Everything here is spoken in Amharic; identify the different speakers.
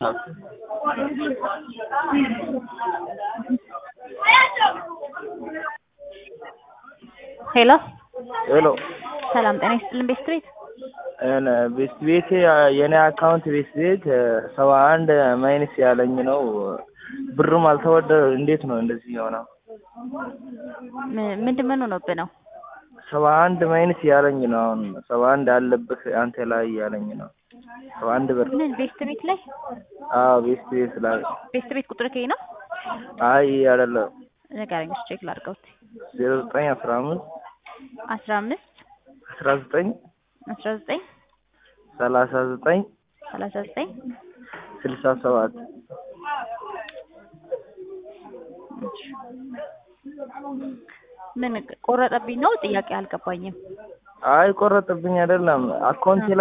Speaker 1: ሄሎ
Speaker 2: ሄሎ
Speaker 1: ሰላም ጤና ይስጥልን ቤት ስትሪት
Speaker 2: ቤት ቤቴ የኔ አካውንት ቤት ቤት ሰባ አንድ ማይነስ ያለኝ ነው። ብሩም አልተወደ እንዴት ነው እንደዚህ የሆነው?
Speaker 1: ምንድን ምን ሆኖብህ ነው?
Speaker 2: ሰባ አንድ ማይነስ ያለኝ ነው። አሁን ሰባ አንድ አለብህ አንተ ላይ ያለኝ ነው። ሰባ አንድ ብር
Speaker 1: ምን ቤት ቤት ላይ
Speaker 2: አዎ፣ ቤት ቤት ላይ
Speaker 1: ቤት ቤት ቁጥር ከይ ነው
Speaker 2: አይ አይደለም፣
Speaker 1: ንገረኝ እስኪ ቼክ ላድርገው እስኪ
Speaker 2: ዜሮ ዘጠኝ አስራ አምስት
Speaker 1: አስራ አምስት
Speaker 2: አስራ ዘጠኝ
Speaker 1: አስራ ዘጠኝ
Speaker 2: ሰላሳ ዘጠኝ
Speaker 1: ሰላሳ ዘጠኝ
Speaker 2: ስልሳ ሰባት
Speaker 1: ምን ቆረጠብኝ ነው ጥያቄ አልገባኝም።
Speaker 2: አይ ቆረጥብኝ አይደለም አካውንቴ ላይ